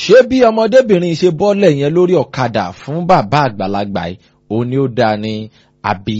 ṣé bí ọmọdébìnrin ṣe bọ́lẹ̀ yẹn lórí ọ̀kadà fún bàbá àgbàlagbà yìí òun ni ó dáa ni àbí.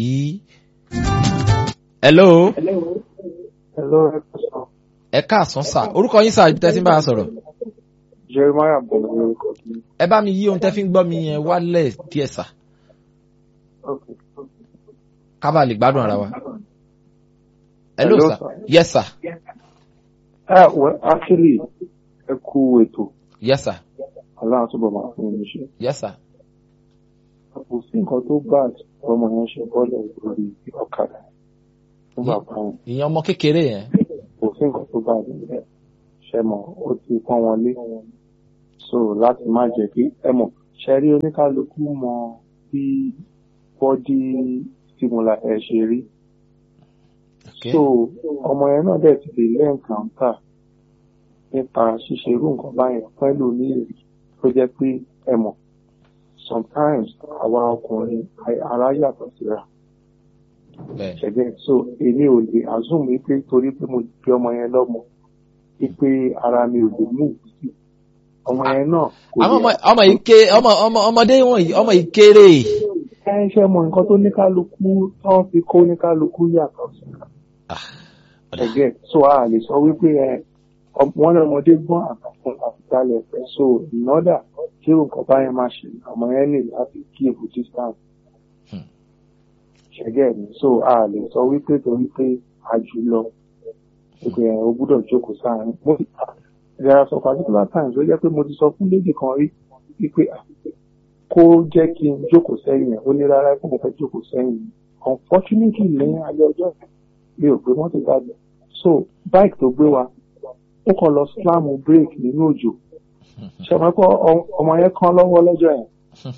hello. Hello, ẹ kò sọ. ẹ káàsán sà orúkọ yín sà ibi tẹ́ ti ń bá a sọ̀rọ̀. Jeremiah bẹ̀rẹ̀ lórúkọ mi. ẹ bá mi yí ohun tẹ́ fi ń gbọ́ mi yẹn wálẹ̀ díẹ̀ sà Okay. ká bàa lè gbádùn ara wa. hello Hello, sà sir. yes sà Ah, well, actually, ẹ kú ètò. yes sà Aláàtú bọ̀ máa fún mi ṣe. yes sà Kò sí nǹkan tó bá ọmọ yẹn ṣe bọ́lẹ̀ lórí ọ̀kadà fún bàbá yẹn. ìyẹn ọmọ kékeré yẹn. Kò sí nǹkan tó bá nílẹ̀. Ṣé mọ̀, ó ti pọ́n wọn lé. So láti má jẹ́ kí ẹ mọ̀, ṣe rí oníkálukú mọ bí bọ́dí stimula ẹ̀ ṣe rí. Okay. so ọmọ yẹn náà dẹ̀ ti lè lẹ́ǹkàǹtà nípa ṣíṣe irú nǹkan báyẹn pẹ̀lú ní èrè tó jẹ́ pé ẹ mọ̀ sometimes àwa ọkùnrin a- ara yàtọ̀ síra bẹ́ẹ̀ ṣẹ̀gẹ́ so èmi ò lè assume wípé torí pé mo bí ọmọ yẹn lọ́mọ wípé ara mi ò lè mú ìbùsí ọmọ yẹn náà kò àwọn ọmọ lè ọmọ yìí ké ọmọ ọmọ ọmọdé wọ̀nyí ọmọ yìí kéré ẹ ṣe mọ nǹkan tó ní kálukú tán fi kó ní kálukú yàtọ̀ síra. ọ̀dà ẹgẹ so a lè sọ wípé ẹ ọm- wọn ní ọmọdé gbọ́n àtàkùn àtìkálẹ̀ ẹ̀fẹ́ so in order kí nǹkan báyẹn máa ṣe ọmọ yẹn ní láti keep distance Hmm. ṣẹgẹ mi so a lè sọ wípé torí pé a jù lọ wípé ẹ o gbúdọ̀ jókòó sáàárín mo ti there are some particular times ó jẹ́ pé mo ti sọ fún lady kan rí wípé ah, kó jẹ́ kí n jókòó sẹ́yìn ẹ̀ ó ní rárá pé mo fẹ́ jókòó sẹ́yìn unfortunately lẹ́yìn alẹ́ ọjọ́ yẹn mi ò gbé mọ́tò jáde so bike tó gbé wa ó kàn lọ slam break nínú òjò ṣe mọ́ pé ọ- ọmọ yẹn kán lọ́wọ́ lọ́jọ́ yẹn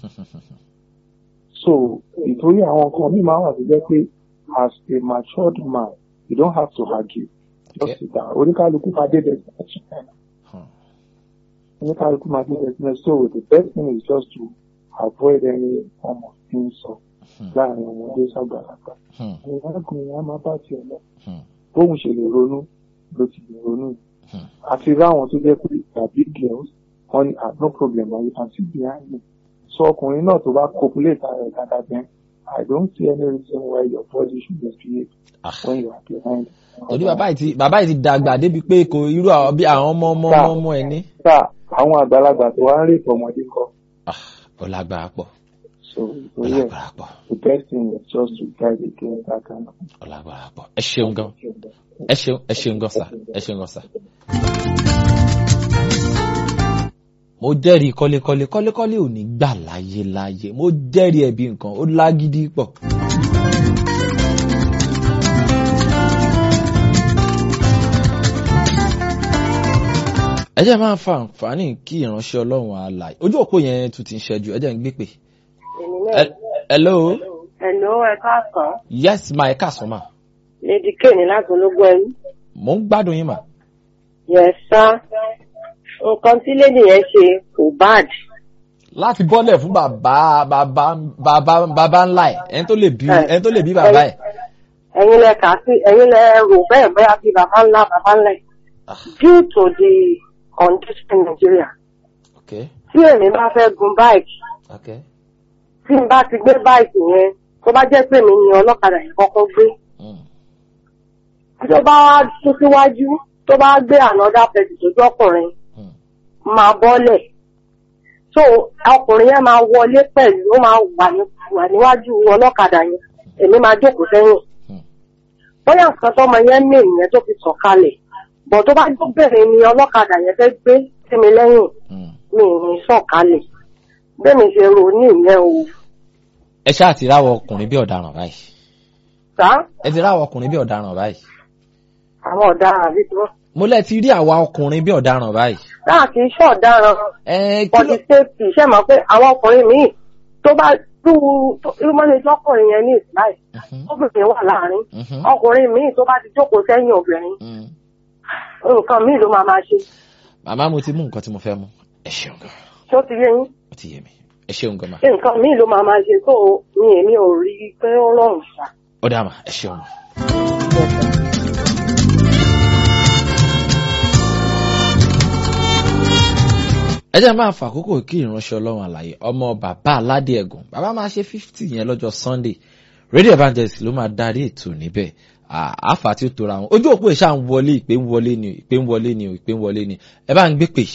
so ìtorí àwọn nǹkan mi máa wà tó jẹ́ pé as a matured man you don't have to argue just Okay. sit down oníkálukú máa dé destination oníkálukú máa dé destination so the best thing is just to avoid any form of insult láàrin ọmọdé sàgbàlagbà Hmm. ìrákùnrin yẹn á máa bá tiẹ̀ lọ Hmm. bóun ṣe lè ronú ló ti lè ronú Hmm. àti ráwọn tó jẹ́ pé tàbí girls wọ́n ní ah no problem you can sit behind me so ọkùnrin náà tó bá copulate ara ẹ̀ dáadáa then I don't see any reason why your body should misbehave Ah. when you are behind. torí bàbá yìí ti bàbá yìí ti dàgbà débi pé kò irú àwọn bí àwọn ọmọ ọmọ ọmọ ọmọ ẹ ní. sá àwọn àgbàlagbà tó wá ń rèé ọmọdé kọ Ah, ó lágbára pọ̀ so ó ìtòrí ẹ̀ lágbára pọ̀ the best thing is just to guide against that kind of ó lágbára pọ̀ ẹ ṣeun gan ẹ ṣeun ẹ ṣeun gan sà ẹ ṣeun gan sà. mo jẹ́rìí kọ́lékọ́lé kọ́lékọ́lé ò ní gbà láyé láyé mo jẹ́rìí ẹ̀bí nǹkan ó lágídí pọ̀. ẹ jẹ́ máa fa àǹfààní kí ìránṣẹ́ ọlọ́run àlàyé ojú òpó yẹn tún ti ń ṣẹ́jú ẹ jẹ́ ń gbé pè. èmi náà Ẹ- hello ẹ̀lò ẹ káàsán yes ma ẹ káàsán ma lady kéènì láti ológun ẹrú mò ń gbádùn yín mà. yẹn sá nǹkan tí lady yẹn ṣe kò bad láti bọ́lẹ̀ fún bàbá bàbá bàbá bàbá ńlá ẹ̀ ẹni tó lè bí ẹni tó lè bí bàbá ẹ̀. ẹ̀yin lẹ kà sí ẹ̀yin lẹ rò bẹ́ẹ̀ bóyá bí bàbá ńlá bàbá ńlá ẹ̀ Ah. due to the condition in Nigeria okay tí èmi bá fẹ́ gun báìkì okay tí n bá ti gbé báìkì yẹn tó bá jẹ́ pé mi ni ọlọ́kadà yẹn kọ́kọ́ gbé mm. tó bá wá tún síwájú tó bá gbé another person tó jẹ́ ọkùnrin Mm. máa bọ́lẹ̀ so ọkùnrin yẹn máa wọlé pẹ̀lú ó máa wà ní- wà níwájú ọlọ́kadà yẹn èmi máa jókòó sẹ́yìn Mm. bóyá nǹkan tọ́mọ yẹn mí ìyẹn tó fi sọ̀kalẹ̀ bọ̀ tó bá jóbìnrin ni ọlọ́kadà yẹn fẹ́ gbé sí mi lẹ́yìn Mm. mi ì ní sọ̀kalẹ̀ bẹ́ẹ̀ mi ṣe rò ní ìyẹn o ẹ ṣáà ti ráwọ ọkùnrin bí ọ̀daràn báyìí sá ẹ ti ráwọ ọkùnrin bí ọ̀daràn báyìí àwọn ọ̀daràn àbí tí wọ́n mo lẹ ti rí àwa ọkùnrin bí ọ̀daràn báyìí. náà kì í ṣe ọ̀daràn ẹ kí for ló the safety ṣe mọ̀ pé àwọn ọkùnrin míì tó bá tú irú mọ́lẹ̀ lọ́kùnrin yẹn ní ìsìláì Mhm, obìnrin wà láàrin mhm, ọkùnrin míì tó bá ti jókòó sẹ́yìn obìnrin mm. nǹkan míì ló máa máa ṣe màmá mo ti mú nǹkan tí mo fẹ́ mú ẹ ṣeun gan tó ti yé yín ó ti yé mi ẹ ṣeun gan ma nǹkan míì ló máa máa ṣe tó mi èmi ò rí i pé ó rọrùn ṣá. ó dá mà ẹ ṣeun ma. ẹ jẹ́ máa fàkókò kí ìránṣẹ́ ọlọ́run àlàyé ọmọ bàbá aládé ẹ̀gùn bàbá máa ṣe fifty yẹn lọ́jọ́ sunday radio evangelist ló máa darí ètò níbẹ̀ àáfà tí ó tora wọn ojú òpó ìṣá ń wọlé ìpè ń wọlé ni ìpè ń wọlé ni ìpè ń wọlé ni ẹ bá ń gbé pè.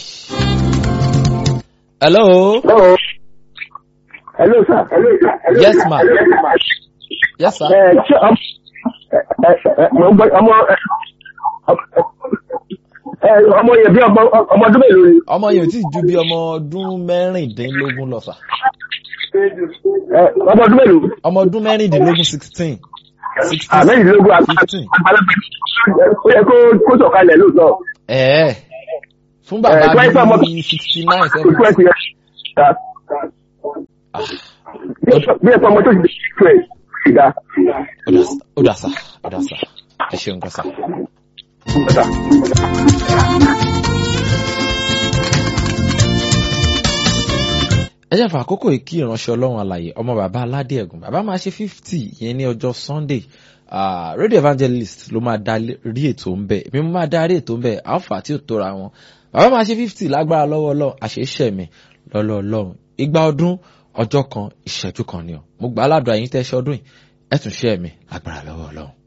hello. hello sir. hello sir. yes ma. yes sir. ẹ ṣé ọmọ ọmọ ọmọ yẹn bí ọmọ ọdún mélòó ni. ọmọ yẹn ò tí ì ju bí ọmọ ọdún mẹ́rìndínlógún lọ sà. ọmọ ọdún mélòó. ọmọ ọdún mẹ́rìndínlógún sixteen. mẹ́rìndínlógún àgbàlagbà ó yẹ kó kó sọ̀kalẹ̀ lóòótọ́. ẹ̀ẹ́ fún bàbá bíi sixty nine seven. bí ẹ̀fọ́ ọmọ tó ti di twelve ìdá. ó dà sá ó dà sá ẹ ṣeun kan sá. ẹ jẹ́ fún àkókò yìí kí ìránṣẹ́ ọlọ́run àlàyé ọmọ bàbá aládé ẹ̀gùn bàbá máa ṣe fifty yẹn ní ọjọ́ sunday uh, radio evangelist ló máa darí ètò ń bẹ̀ èmi mo máa darí ètò ń bẹ̀ alpha tí ò tóra wọn bàbá máa ṣe fifty lágbára lọ́wọ́ ọlọ́run àṣeṣẹ́ mi lọ́lọ́ ọlọ́run igba ọdún ọjọ́ kan ìṣẹ́jú kan ni ọ mo gbà á ládùn àyín tẹ́ṣẹ́ ọdún yìí ẹ̀ tún ṣẹ́ mi lágbára lọ́wọ́ ọlọ́run.